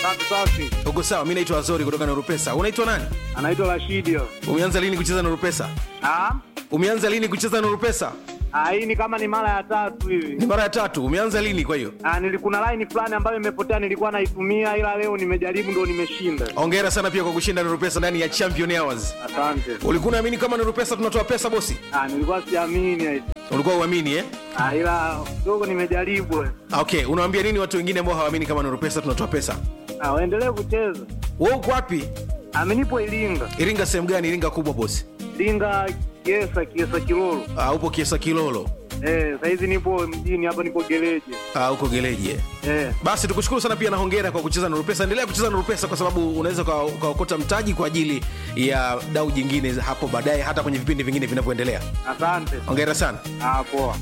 Safi safi. uko sawa mi naitwa azori kutoka nurupesa unaitwa nani Anaitwa Rashidi. umeanza lini kucheza nurupesa Ah? umeanza lini kucheza nurupesa Ah, hii ni kama ni mara ya tatu ni hivi. mara ya tatu umeanza lini kwa hiyo Ah, nilikuna line fulani ambayo imepotea nilikuwa naitumia ila leo nimejaribu ndo nimeshinda. ongera sana pia kwa kushinda nurupesa ndani ya champion hours Asante. ulikuwa unaamini kama nurupesa tunatoa pesa bosi Ah, nilikuwa siamini eti. ulikuwa uamini eh? Ah, ila kidogo nimejaribu. okay unawaambia nini watu wengine ambao hawaamini kama nurupesa tunatoa pesa Ah, waendelee kucheza. we uko wapi Amenipo Ilinga. iringa sehemu gani iringa kubwa bosi Ilinga Kiesa Kiesa Kilolo. uh, upo kiesa kilolo Eh, saizi nipo mjini hapa nipo gereje. uh, uko geleji eh? Eh. basi tukushukuru sana pia na hongera kwa kucheza nurupesa endelea kucheza nurupesa kwa sababu unaweza uka- ukaokota mtaji kwa ajili ya dau jingine hapo baadaye hata kwenye vipindi vingine vinavyoendelea Asante. hongera sana Ah, poa.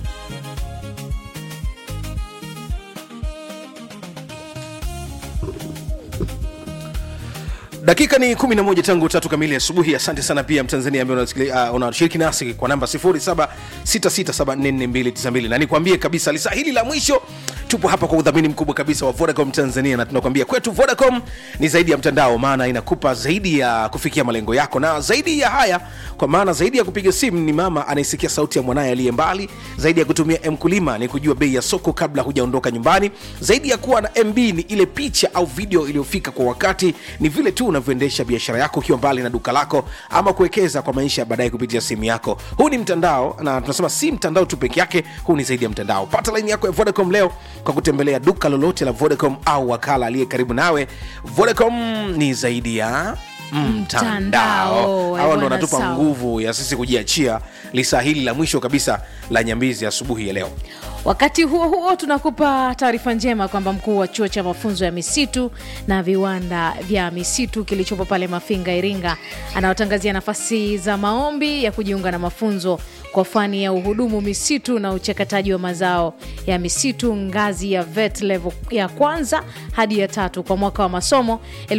dakika ni 11 tangu tatu kamili asubuhi asante sana pia mtanzania ambaye unasikili- uh, unashiriki nasi kwa namba 0766744292 na nikwambie kabisa lisa hili la mwisho tupo hapa kwa udhamini mkubwa kabisa wa vodacom tanzania na tunakwambia kwetu vodacom ni zaidi ya mtandao maana inakupa zaidi ya kufikia malengo yako na zaidi ya haya kwa maana zaidi ya kupiga simu ni mama anaisikia sauti ya mwanaye aliye mbali zaidi ya kutumia mkulima ni kujua bei ya soko kabla hujaondoka nyumbani zaidi ya kuwa na mb ni ile picha au video iliyofika kwa wakati ni vile tu unavyoendesha biashara yako ukiwa mbali na duka lako ama kuwekeza kwa maisha ya baadaye kupitia simu yako huu ni mtandao na tunasema si mtandao tu peke yake huu ni zaidi ya mtandao pata laini yako ya vodacom leo kwa kutembelea duka lolote la vodacom au wakala aliye karibu nawe vodacom ni zaidi ya mtandao Mtandao, hawa ndo bwana, wanatupa sawa. nguvu ya sisi kujiachia lisaa hili la mwisho kabisa la nyambizi asubuhi ya leo wakati huo huo tunakupa taarifa njema kwamba mkuu wa chuo cha mafunzo ya misitu na viwanda vya misitu kilichopo pale mafinga iringa anaotangazia nafasi za maombi ya kujiunga na mafunzo kwa fani ya uhudumu misitu na uchakataji wa mazao ya misitu ngazi ya vet level ya kwanza hadi ya tatu kwa mwaka wa masomo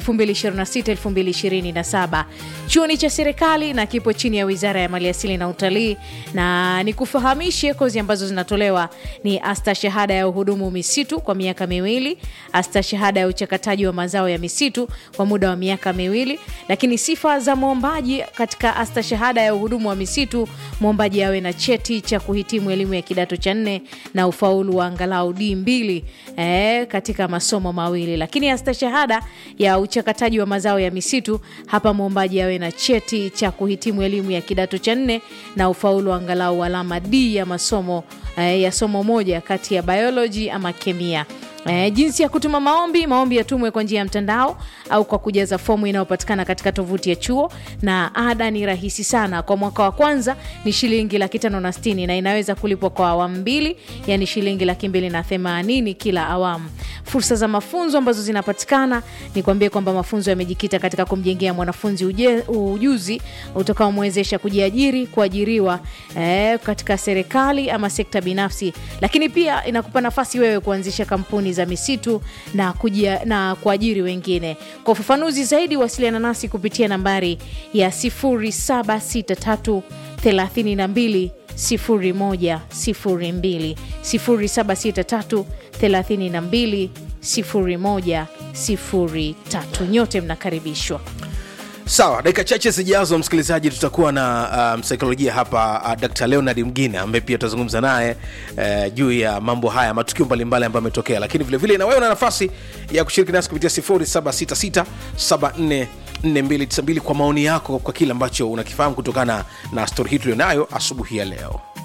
2026-2027 chuo ni cha serikali na kipo chini ya wizara ya maliasili na utalii na nikufahamishe kozi ambazo zinatolewa ni asta shahada ya uhudumu misitu kwa miaka miwili asta shahada ya uchakataji wa mazao ya misitu kwa muda wa miaka miwili lakini sifa za mwombaji katika asta shahada ya uhudumu wa misitu mwombaji awe na cheti cha kuhitimu elimu ya kidato cha nne na ufaulu wa angalau d mbili eh, katika masomo mawili lakini asta shahada ya uchakataji wa mazao ya misitu hapa mwombaji awe na cheti cha kuhitimu elimu ya kidato cha nne na ufaulu wa angalau alama d ya masomo eh, ya somo moja kati ya biology ama kemia E, jinsi ya kutuma maombi maombi yatumwe kwa njia ya mtandao au kwa kujaza fomu inayopatikana katika tovuti ya chuo na ada ni rahisi sana kwa mwaka wa kwanza ni shilingi laki tano na stini na inaweza kulipwa kwa awamu mbili yani shilingi laki mbili na themanini kila awamu fursa za mafunzo ambazo zinapatikana ni kuambia kwamba mafunzo yamejikita katika kumjengea mwanafunzi uje, ujuzi utakaomwezesha kujiajiri kuajiriwa eh, katika serikali ama sekta binafsi lakini pia inakupa nafasi wewe kuanzisha kampuni za misitu na, kujia, na kuajiri wengine kwa ufafanuzi zaidi wasiliana nasi kupitia nambari ya 0763 32 0102 0763 32 0103 nyote mnakaribishwa sawa dakika chache zijazo msikilizaji tutakuwa na uh, msaikolojia hapa uh, dr leonard mgine ambaye pia tutazungumza naye uh, juu ya mambo haya matukio mbalimbali ambayo ametokea lakini vilevile na wewe una nafasi ya kushiriki nasi kupitia 0766 4292 kwa maoni yako kwa kile ambacho unakifahamu kutokana na stori hii tulionayo asubuhi ya leo